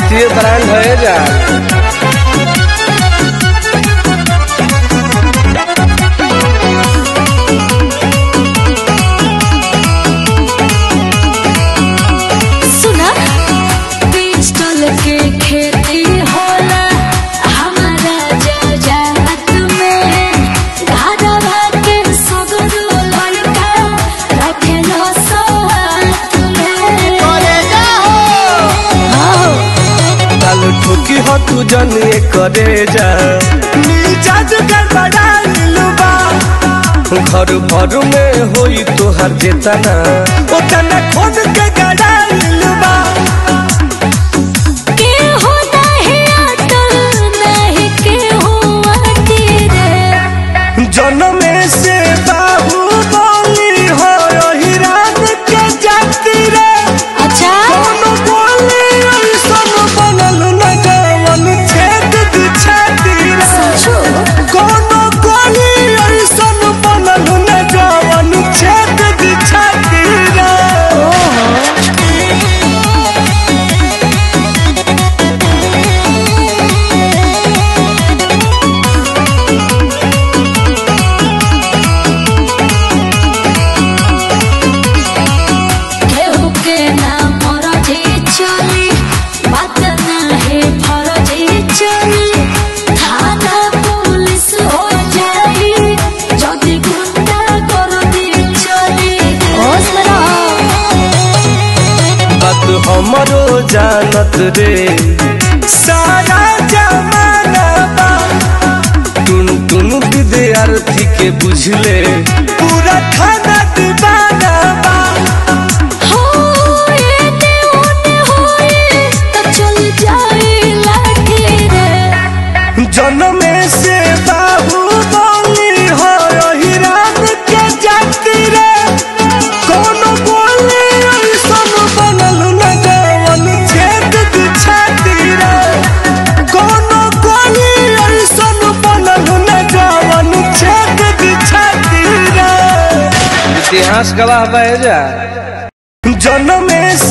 भारतीय ब्रांड है जा सुना पिस्टल के खेती होला हमारा जजात में घरवा के सगरो लड़का रखेलो साथ में लाल ठोकी हो तू जने करे जा मिजाज गड़बड़ाइल बा घर भर में होई तोहर जेतना ओतना खोद के गड़ाइल बा के हो नहीं अटल नहीं के हो तेरे जनमे से बाबू बोली हो यही रात के जाती रे अच्छा कोनो बोली ऐसन बनल न जवन छेद दी छाती रे सोचो कोनो बोली ऐसन बनल न जवन छेद दी छाती रे केहू के नाम मरजी चली बात नाही फरजी चली थाना पुलिस हो जाई যদি গুন্ডা করে দিয়ে চলি होश में बात हमरो जानत रे सारा जमाना बा टुन टुन विद्यार्थी के बुझले पूरा खाना दीवाना बा हो एने ओने होए तो चल जाई लाठी रे जनमे से बाबू बोली हो यही रात के जाती रे कोनो बोली ऐसन बनल न जवन छेद दी छाती रे कोनो बोली ऐसन बनल न जवन छेद दी छाती रे इतिहास गवाह बह जा जनमे